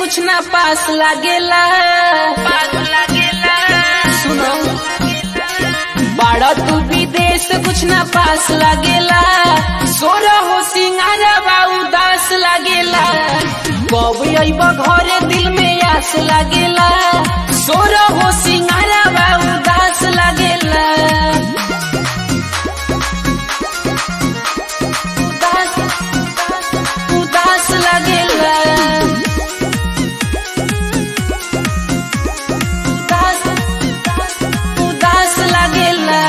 कुछ ना पास लागेला पास लागेला सुनो बड़ा तू विदेश कुछ ना पास लागेला सोरा हो सिंगारा उदास लागेला कब अइब घरे दिल में आस लागेला सोरा हो सिंगारा उदास लागेला उदास उदास लागेला उदास उदास लागेला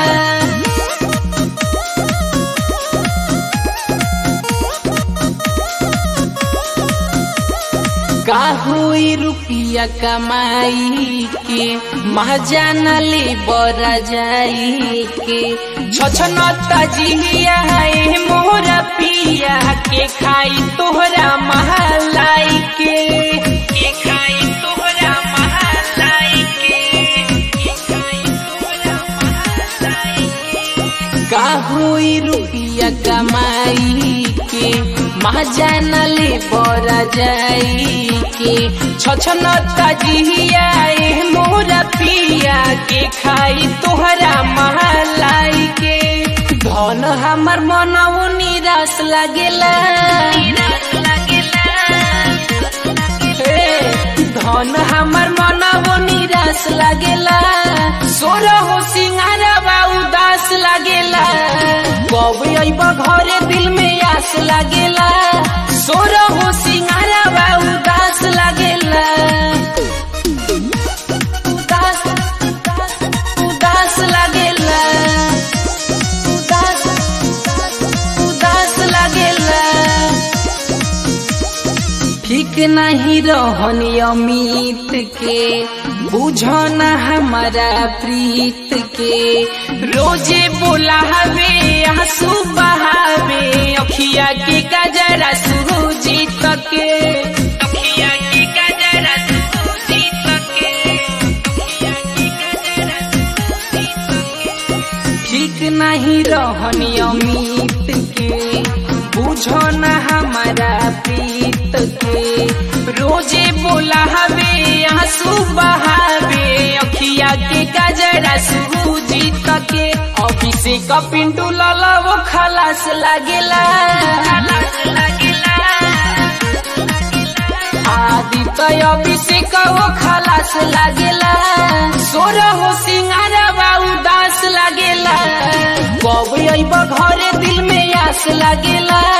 का हुई रुपिया कमाई के महाजान ले बरा जाई के छछनता जिया है मोरा पिया के खाई तोहरा महलाई के के खाई तोहरा महलाई के के खाई तोहरा महलाई के का हुई रुपिया कमाई के महाजान ले बरा जाई के छछनता जिया ए मोरा पिया के खाई तोहरा महलाई के धन हमर मनऊ निराश लागेला हे, धन हमर मनऊ निराश लागेला सोर हो सिंगारा उदास लागेला कब अइब घरे दिल में आस लागेला सोर हो सिंगारा उदास लागेला उदास उदास लागेला उदास उदास लागेला ठीक नहीं रहन अमित के बुझो न हमारा प्रीत के रोजे बोलावे आंसू बहावे अखिया के गजरा सुजीत के अखिया के गजरा सुजीत के अखिया के गजरा सुजीत के ठीक नहीं रहन अमित के बुझो न हमारा प्रीत के रोजे बोला हवे आंसू बहावे अखिया के गजरा सुजीत के अभिषेक पिंटू लाला वो खलास लागेला खलास लागेला आदित्य अभिषेक वो खलास लागेला सोर हो सिंगारा उदास लागेला कब अइब घरे दिल में आस लागेला